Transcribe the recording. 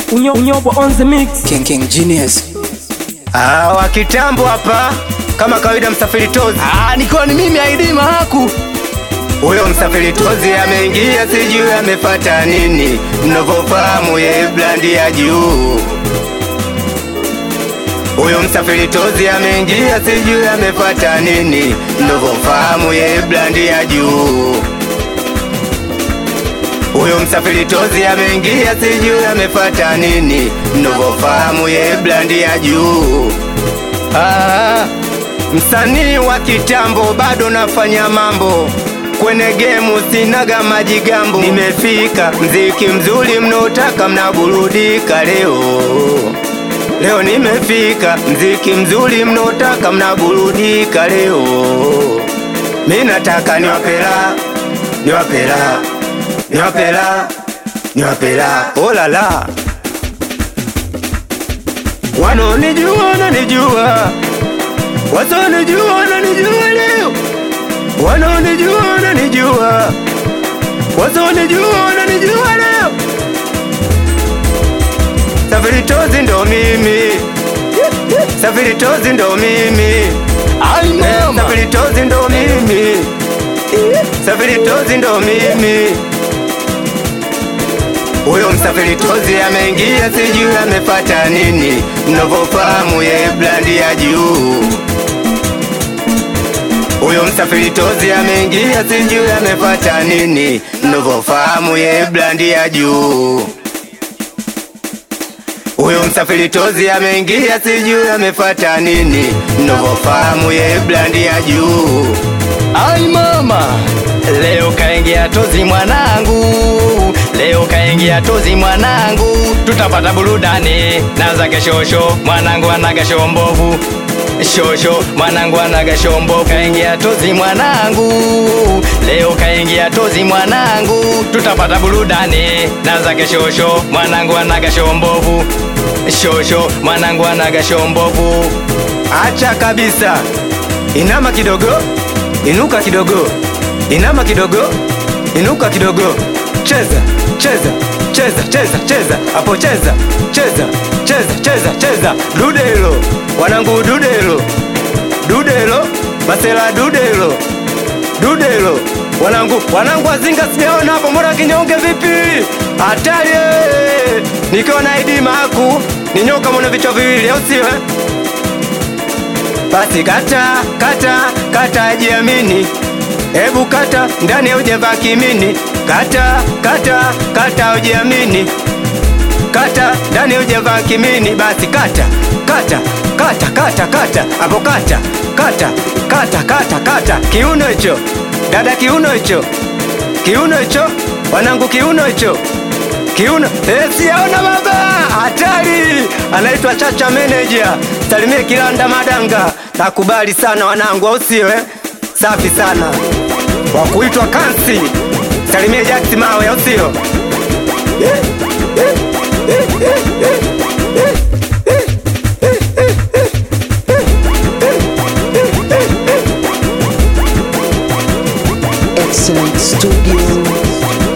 Unyo, unyobo on the mix. King King Genius. Ah, wa kitambo hapa kama kawaida, msafiri tozi. Ah, nikiwa ni mimi Aidi Mahaku. Huyo msafiri tozi ameingia, sijui amefata nini, mnavyofahamu ye blandi ya juu. Huyo msafiri tozi ameingia, sijui amefata nini, mnavyofahamu ye blandi ya juu. Huyo msafiri tozi ameingia, sijui amefata nini, mnavyofahamu ye blandi ya juu. Ah, msanii wa kitambo bado nafanya mambo kwenye gemu, sinaga majigambo. Nimefika mziki mzuri mnaotaka mnaburudika leo. Leo nimefika mziki mzuri mnaotaka mnaburudika leo. Mi nataka niwapela niwapela niwapela niwapela olala Wanonijua wananijua, wasonijua wananijua leo, wanonijua wananijua, wasonijua wananijua leo. Safiri tozi ndo mimi, safiri tozi ndo mimi, Ai mama. safiri tozi ndo mimi, safiri tozi ndo mimi. Huyo msafiri tozi ameingia, sijui amefata nini, mnavyofahamu ye blandi ya juu. Huyo msafiri tozi ameingia, sijui amefata nini, mnavyofahamu ye blandi ya juu. Huyo msafiri tozi ameingia, sijui amefata nini, mnavyofahamu ye blandi ya juu. Ai mama. Leo kaingia tozi mwanangu, leo kaingia tozi mwanangu, tutapata burudani na zake shosho, mwanangu anaga shombovu shosho, mwanangu anaga shombovu, kaingia tozi mwanangu, leo kaingia tozi mwanangu, tutapata burudani na zake shosho, mwanangu anaga shombovu shosho, mwanangu anaga shombovu Acha kabisa, inama kidogo, inuka kidogo, inama kidogo, inuka kidogo, cheza cheza cheza cheza cheza hapo, cheza cheza cheza cheza cheza, dudelo wanangu, dudelo dudelo, masela dudelo dudelo wanangu wanangu, azinga sijaona hapo, mbona kinyonge vipi? Hatari eh! nikiwa na Idi Mahaku ni nyoka mwenye vichwa viwili, au sio? eh? Basi kata kata kata, jiamini, hebu kata ndani ya ujeva kimini, kata kata kata, ujiamini, kata ndani ya ujeva kimini, basi kata kata kata kata kata hapo, kata kata kata kata kata, kiuno hicho dada, kiuno hicho, kiuno hicho wanangu, kiuno hicho kiuno eh, siyaona baba, hatari. Anaitwa Chacha Manager, salimie Kilanda Madanga, nakubali sana wanangu, au sio eh? Safi sana wa kuitwa Kansi, salimie Jax Mawe, au sio? Excellent Studio.